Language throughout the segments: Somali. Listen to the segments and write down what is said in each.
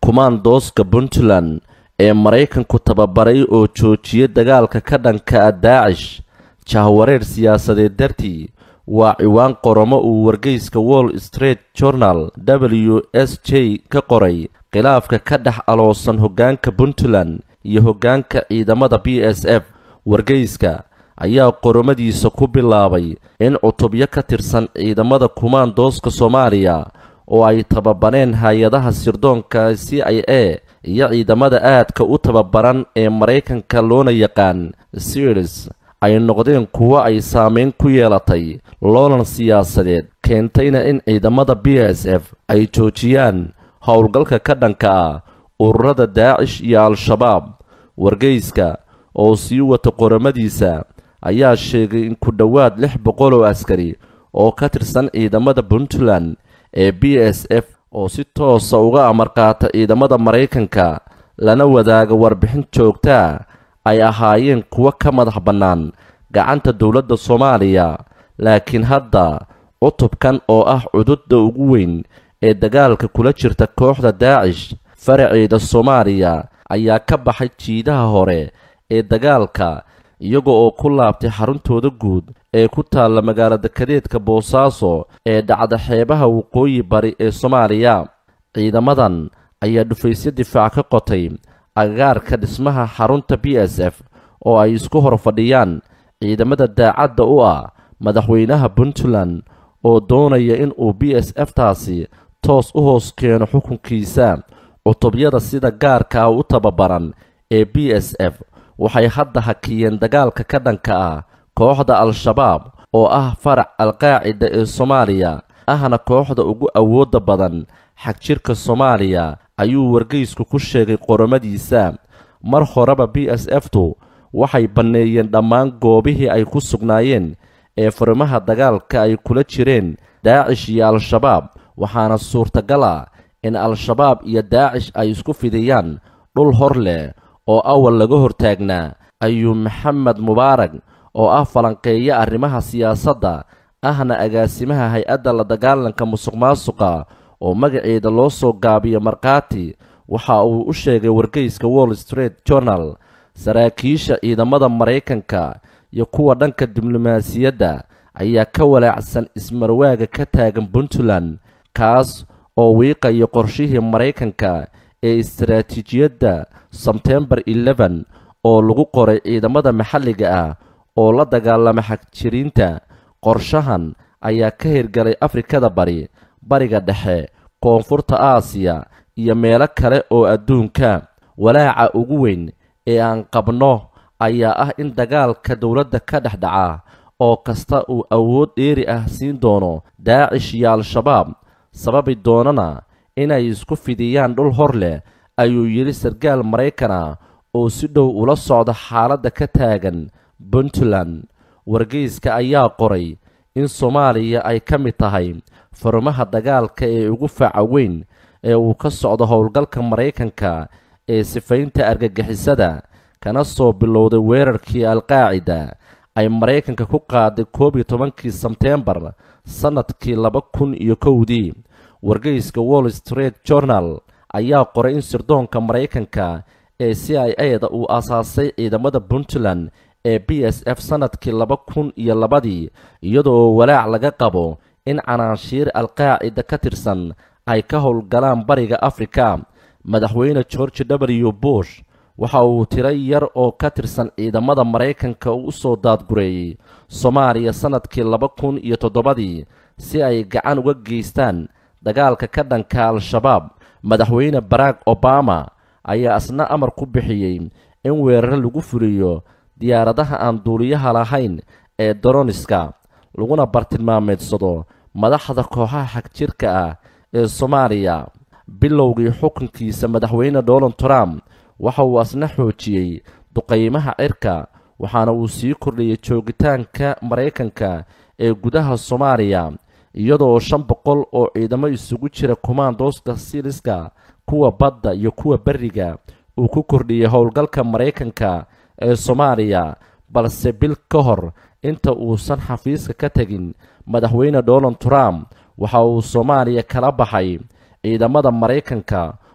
kumaandooska puntland ee maraykanku tababaray oo joojiyay dagaalka ka dhanka ah daacish jahwareer siyaasadeed dartii waa ciwaan qoromo uu wargeyska wall street journal w s j ka qoray khilaafka ka dhex aloosan hoggaanka puntland iyo hoggaanka ciidamada b s f wargeyska ayaa qoromadiisa ku bilaabay in cutubyo ka tirsan ciidamada kumaandooska soomaaliya oo ay tababareen hay-adaha sirdoonka c i a iyo ciidamada aadka u tababaran ee maraykanka loona yaqaan sirs ay noqdeen kuwo ay saameyn ku yeelatay loolan siyaasadeed keentayna in ciidamada b s f ay joojiyaan howlgalka ka dhanka ah ururada daacish iyo al-shabaab wargeyska oo sii wata qoramadiisa ayaa sheegay in ku dhowaad lix boqol oo askari oo ka tirsan ciidamada puntland ee b s f oo si toosa uga amar qaata ciidamada maraykanka lana wadaaga warbixin joogtaa ay ahaayeen kuwo ka madax bannaan gacanta dowladda soomaaliya laakiin hadda cutubkan oo ah cududda ugu weyn ee dagaalka kula jirta kooxda daacish faraceeda soomaaliya ayaa ka baxay jiidaha hore ee dagaalka iyaga oo ku laabtay xaruntooda guud ee ku taalla magaalo dekadeedka boosaaso ee dhacda xeebaha waqooyi bari ee soomaaliya ciidamadan ayaa dhufaysyo difaac ka qotay agagaarka dhismaha xarunta b s f oo ay isku hor fadhiyaan ciidamada daacadda u ah madaxweynaha puntland oo doonaya in uu b s f taasi toos u hoos keeno xukunkiisa cutubyada sida gaarka ah u tababaran ee b s f waxay hadda hakiyeen dagaalka ka dhanka ah kooxda al-shabaab oo ah farac alqaacida ee soomaaliya ahna kooxda ugu awoodda badan xagjirka soomaaliya ayuu wargeysku ku sheegay qoromadiisa mar horeba b s f tu waxay banneeyeen dhammaan goobihii ay ku sugnaayeen ee furimaha dagaalka ay kula jireen daacish iyo al-shabaab waxaana suurtagal ah in al-shabaab iyo daacish ay isku fidiyaan dhul hor leh oo awal laga hortaagnaa ayuu maxamed mubaarag oo ah falanqeeya arrimaha siyaasadda ahna agaasimaha hay-adda la dagaalanka musuq-maasuqa oo magaceeda loo soo gaabiyo markhaati waxa uu u sheegay wargeyska wall street journal saraakiisha ciidamada maraykanka iyo kuwa dhanka diblomaasiyadda ayaa ka walaacsan ismarwaaga ka taagan puntland kaas oo wiiqaya qorshihii maraykanka ee istaraatiijiyadda sebtembar eleven oo lagu qoray ciidamada maxalliga ah oo la dagaalama xagjiriinta qorshahan ayaa ka hirgalay afrikada bari bariga dhexe koonfurta aasiya iyo meelo kale oo adduunka walaaca ugu weyn ee aan qabno ayaa ah in dagaalka dowladda ka dhex dhaca oo kasta uu awood dheeri ah siin doono daacish iyo al-shabaab sababi doonana inay isku fidiyaan dhul hor leh ayuu yidhi sarkaal maraykan ah oo si dhow ula socda xaaladda ka taagan puntland wargeyska ayaa qoray in soomaaliya ay ka mid tahay furmaha dagaalka ee ugu faaca weyn ee uu ka socdo howlgalka maraykanka ee sifaynta argagixisada kana soo bilowday weerarkii alqaacida ay maraykanka ku qaaday koob iyo tobankii sebteembar sannadkii laba kun iyo kowdii wargeyska wall street journal ayaa qoray in sirdoonka maraykanka ee c i a da uu aasaasay ciidamada puntland ee b s f sannadkii laba kun iyo labadii iyadoo walaac laga qabo in canaanshiir alqaacida ka tirsan ay ka howlgalaan bariga afrika madaxweyne george w bush waxa uu tiro yar oo ka tirsan ciidamada maraykanka u soo daadgureeyey soomaaliya sannadkii laba kun iyo toddobadii si ay gacan uga geystaan dagaalka ka dhanka al-shabaab madaxweyne barack obama ayaa isna amar ku bixiyey in weeraro lagu fuliyo diyaaradaha aan duuliyaha lahayn ee doroniska laguna bartilmaameedsado madaxda kooxaha xagjirka ah ee soomaaliya bilowgii xukunkiisa madaxweyne donald trump waxa uu asna xoojiyey duqaymaha cirka waxaana uu sii kordhiyey joogitaanka maraykanka ee gudaha soomaaliya iyadoo shan boqol oo ciidamo isugu jira kumaandooska siriska kuwa badda iyo kuwa beriga uu ku kordhiyey howlgalka maraykanka ee soomaaliya balse bil ka hor inta uusan xafiiska ka tegin madaxweyne donald trump waxa uu soomaaliya kala baxay ciidamada maraykanka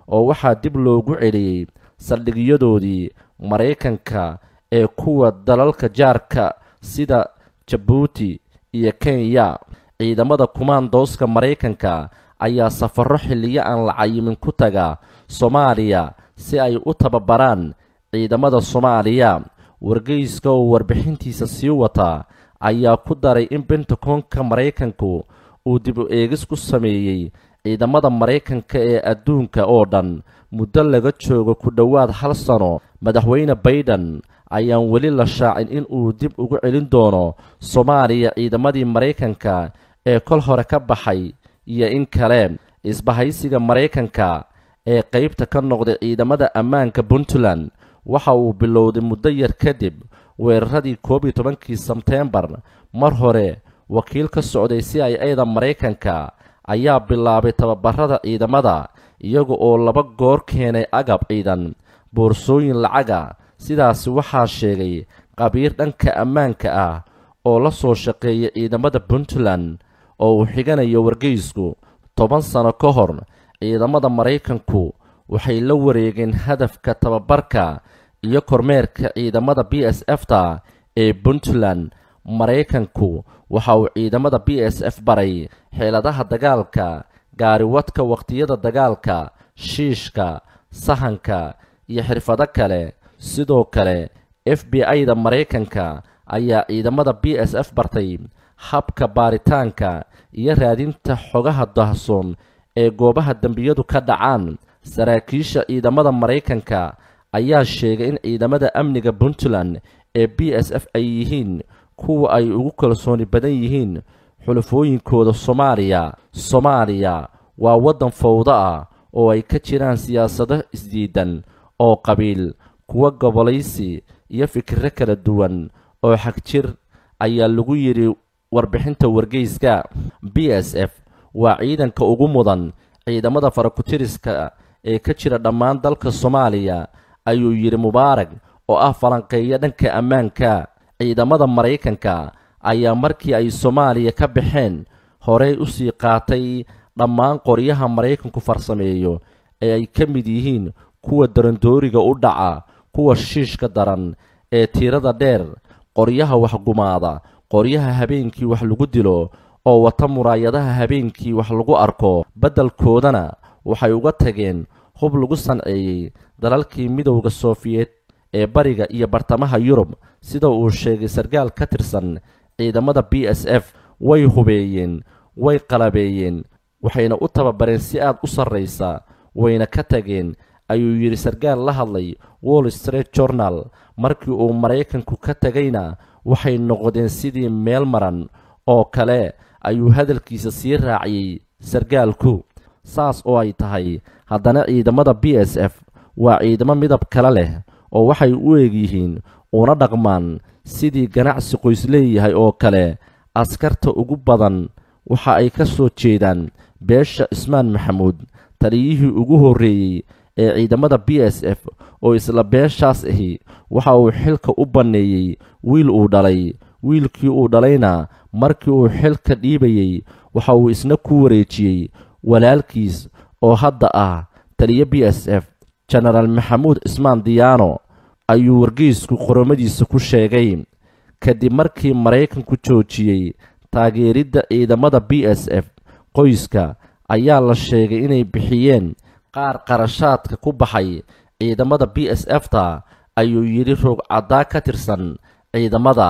oo waxaa dib loogu celiyey saldhigyadoodii maraykanka ee kuwa dalalka jaarka sida jabuuti iyo kenya ciidamada kumaandooska maraykanka ayaa safarro xilliyo aan la cayimin ku taga soomaaliya si ay u tababaraan ciidamada soomaaliya wargeyska oo warbixintiisa sii wata ayaa ku daray in bentakoonka maraykanku uu dib u eegis ku sameeyey ciidamada maraykanka ee adduunka oo dhan muddo laga joogo ku dhowaad hal sano madaxweyne baiden ayaan weli la shaacin in uu dib ugu celin doono soomaaliya ciidamadii maraykanka ee kol hore ka baxay iyo in kale isbahaysiga maraykanka ee qaybta ka noqday ciidamada ammaanka puntland waxa uu bilowday muddo yar kadib weeraradii koob iyo tobankii sebteembar mar hore wakiil ka socday c i a da maraykanka ayaa bilaabay tababarada ciidamada iyaga oo laba goor keenay agab ciidan boorsooyin lacaga sidaasi waxaa sheegay qabiir dhanka ammaanka ah oo la soo shaqeeya ciidamada puntland oo uu xiganayo wargeysku toban sano ka hor ciidamada maraykanku waxay la wareegeen hadafka tababarka iyo kormeerka ciidamada b s f ta ee puntland maraykanku waxa uu ciidamada b s f baray xeeladaha dagaalka gaariwadka wakhtiyada dagaalka shiishka sahanka iyo xirfado kale sidoo kale f b i-da maraykanka ayaa ciidamada b s f bartay habka baaritaanka iyo raadinta xogaha dahsoon ee goobaha dembiyadu ka dhacaan saraakiisha ciidamada maraykanka ayaa sheegay in ciidamada amniga puntland ee b s f ay yihiin kuwa ay ugu kalsooni badan yihiin xulafooyinkooda soomaaliya soomaaliya waa waddan fawdo ah oo ay ka jiraan siyaasado isdiidan oo qabiil kuwa gobolaysi iyo fikiro kala duwan oo xagjir ayaa lagu yidhi warbixinta wargeyska b s f waa ciidanka ugu mudan ciidamada farakutiriska ee ka jira dhammaan dalka soomaaliya ayuu yidhi mubaarag oo ah falanqeeya dhanka ammaanka ciidamada maraykanka ayaa markii ay soomaaliya ka baxeen horey u sii qaatay dhammaan qoryaha maraykanku farsameeyo ee ay ka mid yihiin kuwa darandooriga u dhaca kuwa shiishka daran ee tiirada dheer qoryaha waxgumaada qoryaha habeenkii wax lagu dilo oo wata muraayadaha habeenkii wax lagu arko beddelkoodana waxay uga tageen hub lagu sanceeyey dalalkii midowda soofiyeed ee bariga iyo bartamaha yurub sida uu sheegay sarkaal ka tirsan ciidamada b s f way hubeeyeen way qalabeeyeen waxayna u tababareen si aad u sarraysa wayna ka tageen ayuu yidhi sarkaal la hadlay wall street journal markii uu maraykanku ka tegayna waxay noqdeen sidii meel maran oo kale ayuu hadalkiisa sii raaciyey sarkaalku saas oo ay tahay haddana ciidamada b s f waa ciidamo midab kale leh oo waxay u eegyihiin una dhaqmaan sidii ganacsi qoys leeyahay oo kale askarta ugu badan waxa ay ka soo jeedaan beesha cismaan maxamuud taliyihii ugu horreeyey ee ciidamada b s f oo isla beeshaas ahi waxa uu xilka u banneeyey wiil uu dhalay wiilkii uu dhalayna markii uu xilka dhiibayey waxa uu isna ku wareejiyey walaalkiis oo hadda ah taliyo b s f jenaraal maxamuud cismaan diyaano ayuu wargeysku qoromadiisa ku sheegay kadib markii maraykanku joojiyey taageeridda ciidamada b s f qoyska ayaa la sheegay inay bixiyeen qaar qarashaadka ku baxay ciidamada b s f ta ayuu yidhi roog caddaa ka tirsan ciidamada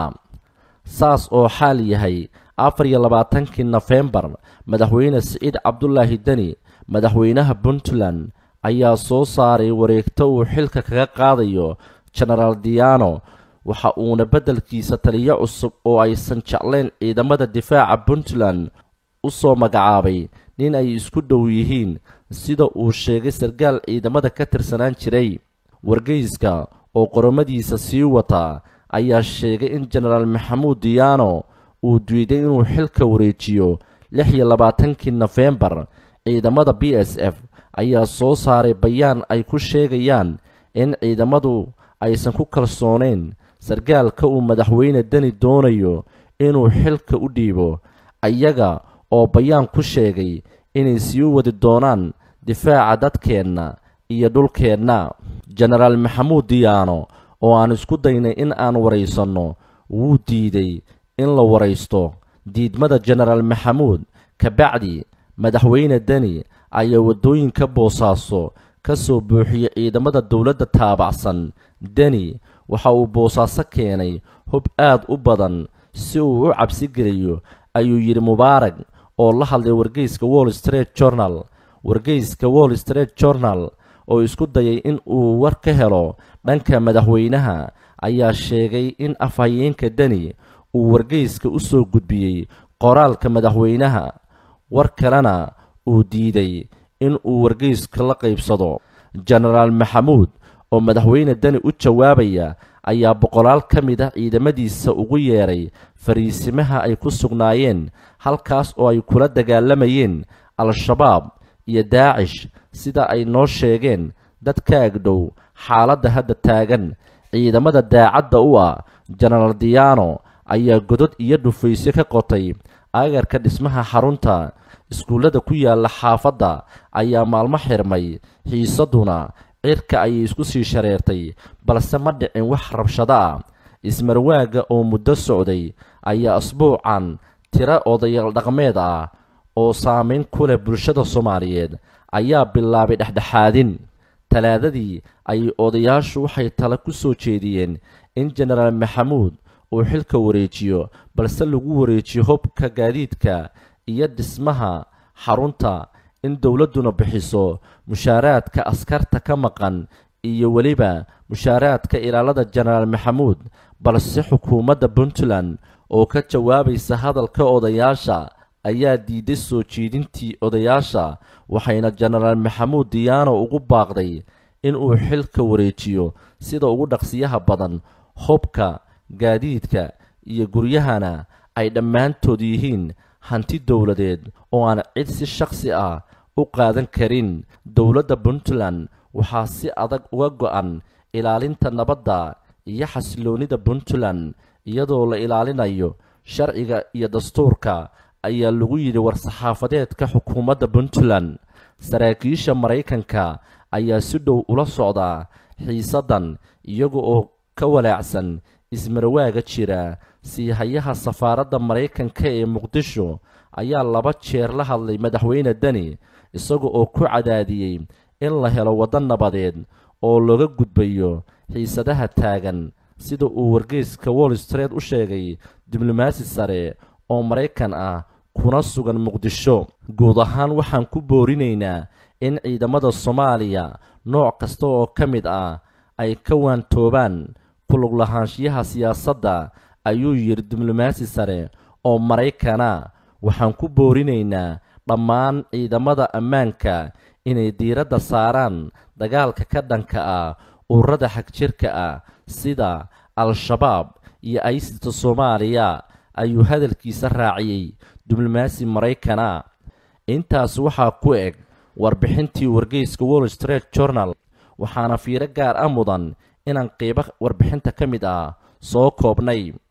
saas oo xaal yahay afar iyo labaatankii nofembar madaxweyne siciid cabdulaahi deni madaxweynaha puntland ayaa soo saaray wareegto uu xilka kaga qaadayo jenaraal diyaano waxa uuna beddelkiisa taliyo cusub oo aysan jeclayn ciidamada difaaca puntland u soo magacaabay nin ay isku dhow yihiin sida uu sheegay sarkaal ciidamada ka tirsanaan jiray wargeyska oo qoromadiisa sii wataa ayaa sheegay in jenaraal maxamuud diyaano uu diiday inuu xilka wareejiyo lix iyo labaatankii nofembar ciidamada b s f ayaa soo saaray bayaan ay ku sheegayaan in ciidamadu aysan ku kalsoonayn sarkaalka uu madaxweyne deni doonayo inuu xilka u dhiibo ayaga oo bayaan ku sheegay inay sii wadi doonaan difaaca dadkeenna iyo dhulkeenna jenaraal maxamuud diyaano oo aan isku daynay in aan waraysanno wuu diiday in la waraysto diidmada jenaraal maxamuud kabacdi madaxweyne deni ayaa waddooyinka boosaaso ka soo buuxiyey ciidamada dowladda taabacsan deni waxa uu boosaaso keenay hub aad u badan si uu u cabsi geliyo ayuu yidhi mubaarag oo la hadlay wargeyska wall street journal wargeyska wall street journal oo isku dayay in uu war ka helo dhanka madaxweynaha ayaa sheegay in afhayeenka deni uu wargeyska u soo gudbiyey qoraalka madaxweynaha war kalena uu diiday in uu wargeyska la qaybsado jenaraal maxamuud oo madaxweyne deni u jawaabaya ayaa boqolaal ka mid ah ciidamadiisa ugu yeedhay fariisimaha ay ku sugnaayeen halkaas oo ay kula dagaalamayeen al-shabaab iyo daacish sida ay noo sheegeen dad ka agdhow xaaladda hadda taagan ciidamada daacadda u ah jenaraal diyaano ayaa godod iyo dhufaysyo ka qotay agarka dhismaha xarunta iskuullada ku yaalla xaafadda ayaa maalmo xirmay xiisaduna cirka ayay isku sii shareertay balse ma dhicin wax rabshado ah ismarwaagga oo muddo socday ayaa asbuucan tiro odayaal dhaqmeed ah oo saamayn ku leh bulshada soomaaliyeed ayaa bilaabay dhexdhexaadin talaadadii ayay odayaashu waxay tale ku soo jeediyeen in jenaraal maxamuud uu xilka wareejiyo balse lagu wareejiyo hobka gaadiidka iyo dhismaha xarunta in dowladduna bixiso mushaaraadka askarta ka maqan iyo weliba mushaaraadka ilaalada jenaraal maxamuud balse xukuumadda puntland oo ka jawaabaysa hadalka odayaasha ayaa diiday soo jeedintii odayaasha waxayna jenaraal maxamuud diyaano ugu baaqday inuu xilka wareejiyo sida ugu dhaqsiyaha badan hobka gaadiidka iyo guryahana ay dhammaantood yihiin hanti dowladeed oo aan cid si shakhsi ah u qaadan karin dowladda puntland waxaa si adag uga go-an ilaalinta nabadda iyo xasiloonnida puntland iyadoo la ilaalinayo sharciga iyo dastuurka ayaa lagu yidhi war-saxaafadeedka xukuumadda puntland saraakiisha maraykanka ayaa si dhow ula socdaa xiisaddan iyaga oo ka walaacsan ismarwaaga jira siihayaha safaaradda maraykanka ee muqdisho ayaa laba jeer la hadlay madaxweyne deni isaga oo ku cadaadiyey in la helo waddo nabadeed oo looga gudbayo xiisadaha taagan sida uu wargeyska wall street u sheegay diblomaasi sare oo maraykan ah kuna sugan muqdisho guud ahaan waxaan ku boorinaynaa in ciidamada soomaaliya nooc kasta oo ka mid ah ay ka waantoobaan kulug lahaanshiyaha siyaasadda ayuu yidhi diblomaasi sare oo maraykana waxaan ku boorinaynaa dhammaan ciidamada ammaanka inay diiradda saaraan dagaalka ka dhanka ah ururada xagjirka ah sida al-shabaab iyo aysista soomaaliya ayuu hadalkiisa raaciyey diblomaasi maraykana intaas waxaa ku eg warbixintii wargeyska wall street journal waxaana fiiro gaar ah mudan inaan qiibo warbixinta ka mid ah soo koobnay